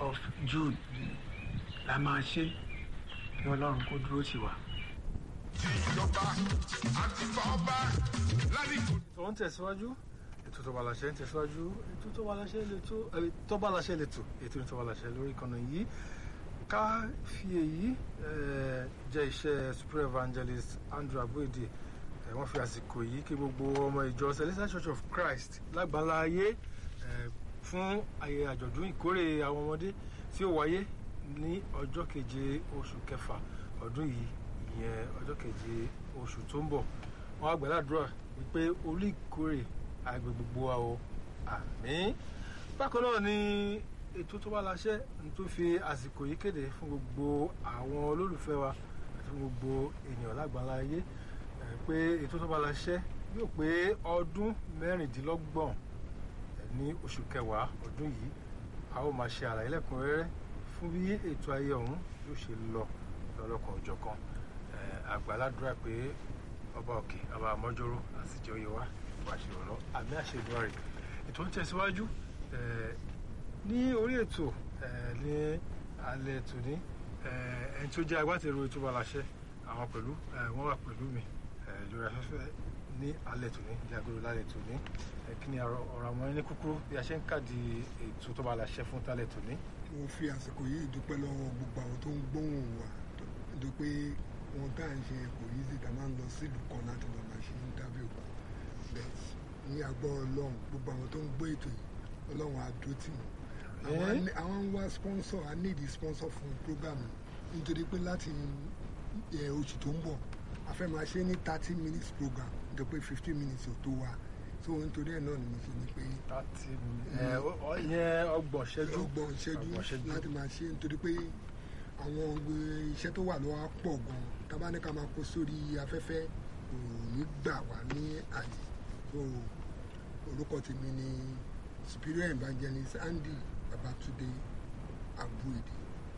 of June la máa ṣe kí ọlọ́run kó dúró tì wá. ìjọba àti fọba ládìgbò. tó ń tẹ̀síwájú ètò tó bá láṣẹ ń tẹ̀síwájú ètò tó bá láṣẹ lẹ́tọ̀ ẹ̀, tó bá láṣẹ lẹ́tọ̀ ètò tó bá láṣẹ lórí ìkànnì yìí ká fi èyí eh, jẹ́ iṣẹ́ super evangelist Andrew Aboede eh, wọ́n fi àsìkò yìí kí gbogbo ọmọ ìjọ Celestial Church of Christ lágbàlá ayé eh, fún ayẹyẹ àjọ̀dún ìkórè àwọn ọmọdé tí ó wáyé ní ọjọ́ keje oṣù kẹfà ọdún yìí ìyẹn ọjọ́ keje oṣù tó ń bọ̀ wọ́n á gbàdúrà wípé olú ìkórè àgbẹ̀ gbogbo wa o àmín bákan náà ni ètò tó bá láṣẹ ní tó fi àsìkò yìí kéde fún gbogbo àwọn olólùfẹ́ wa àti fún gbogbo ènìyàn lágbàlá ayé eh, pé ètò tó bá láṣẹ yóò pé ọdún mẹ́rìndínlọ́gbọ̀n eh, ní oṣù kẹwàá ọdún yìí a ó máa ṣe àlàyé lẹ́kùnrẹ́rẹ́ fún bí ètò ayé ọ̀hún yóò ṣe lọ lọ́lọ́kan òjọ̀kan Eh, àgbàládùra pé ọba òkè ọba àmọ́jọ́rò àtijọ́ yẹ wá wá ṣe ọ̀rọ̀ àmì àṣẹdùn rẹ̀ ètò ń tẹ̀síwájú eh, ní orí ètò eh, ní alẹ́ tòní eh, ẹni tó jẹ́ agbátẹrù ètò balasẹ́ àwọn pẹ̀lú eh, wọ́n wà pẹ̀lú mi eh, lórí afẹ́fẹ́ ní alẹ́ tòní ní agodo lálẹ́ tòní eh, kí ni ọ̀rọ̀ ọ̀rọ̀ àwọn ẹni kúkúrú bí a ṣe ń kàdí ètò tó balasẹ́ fún tálẹ̀ tòní. mo fi àsìkò yìí dúpẹ́ lọ́wọ́ gbogbo àwọn tó ń gbóhùn wa dúpẹ́ wọn tá à ń ṣe kò yí sí ká máa ń lọ sílùú kan láti lọ máa ṣe interview bẹ́ẹ̀ ní agbọ́ ọlọ́run gbogbo àwọn tó ń gbọ́ ètò yìí ọlọ́run á dúró tì wọ́n àwọn á ní- àwọn ń wá sponsor á need sponsor fún program yìí nítorí pé láti ẹ, oṣù tó ń bọ̀ a fẹ́ máa ṣe ní thirty minutes program nítorí pé fifteen minutes ò tó wa so nítorí ẹ̀ náà ni mo ṣe ní pé láti ẹ, ọ- ọ- ìyẹn ọgbọ̀n ṣẹ́jú ọgbọ̀n ìṣẹ́jú ọgbọ̀n ṣẹ́jú. láti máa ṣe nítorí pé àwọn gbé- iṣẹ́ tó wà lọ́wọ́ á pọ̀ gan tábà ní ká máa kó sórí afẹ́fẹ́ kò ní gbà wá ní àyè so orúkọ tèmi ni superior evangelist Andy Babatunde Aboede.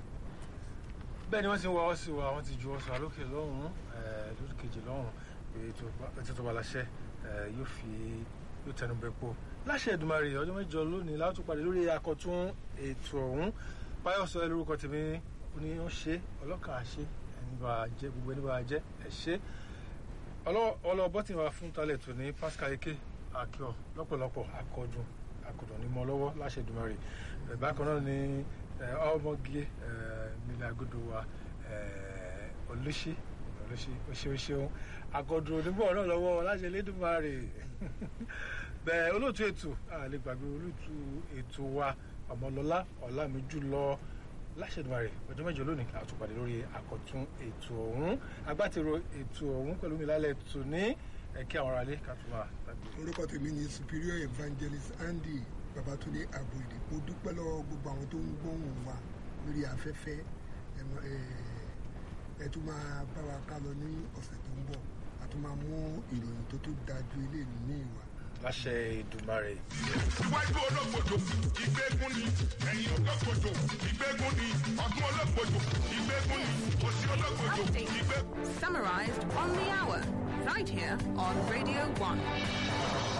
bẹ́ẹ̀ ni wọ́n ti ń wá ọ́ sí wa wọ́n ti ju ọ́ sọ lókè lọ́hùn-ún eh, lórí kejì lọ́hùn-ún pé ètò ìpa- ètò tó bá láṣẹ eh, yóò fi yóò tẹnu bẹ po láṣẹ Èdùmàrè ọjọ́ mẹ́jọ lónìí láti tún pàdé lórí akọ̀tún ètò ọ̀hún báyọ̀ sọ ẹ lórúkọ tèmi ó ní ó ṣe ọlọ́kàn àṣe ẹni bá a jẹ gbogbo ẹni bá a jẹ ẹ ṣe ọlọ́ọ̀bọ́ tí wàá fún talẹ̀ tó ní Pascal Eke akíọ lọ́pọ̀lọpọ̀ akọdùn akọdùn ní mọ́ lọ́wọ́ láṣẹ Èdùmàrè Eh, bákan náà ni eh, ọmọge eh, nílẹ̀ agodo wa eh, olùṣí olùṣí oṣeoṣeun akọdùn onígbọ̀ náà lọ́wọ́ láṣẹ Elédùmarè bẹ́ẹ̀ olóòtú ètò àlè gbàgbé olóòtú ètò wa ọmọlọ́lá ọ̀làmíjùlọ láṣẹ̀dùmarè ọjọ́ mẹ́jọ lónìí a tún pàdé lórí àkọ́tún ètò ọ̀hún agbátẹrù ètò ọ̀hún pẹ̀lú mi lálẹ́ ètò ní ẹ̀kí àwọn aráalé ká tún máa tàbí. orúkọ tèmi ni superior evangelist Andy Babatunde Aboede mo dúpẹ́ lọ́wọ́ gbogbo àwọn tó ń gbóhùn wa lórí afẹ́fẹ́ ẹ mọ- ẹ- ẹ tún máa bá wa ká lọ ní ọ̀sẹ̀ tó ń bọ̀ a tún máa mú ìròyìn tó tó dájú eléyìí ní ìwà. láṣẹ Èdùmàrè. iwájú olókojò ìgbégún ni ẹ̀yìn olókojò ìgbégún ni ọ̀tún olókojò ìgbégún ni òsì olókojò ìgbégún. Summarized on the hour, right here on Radio 1.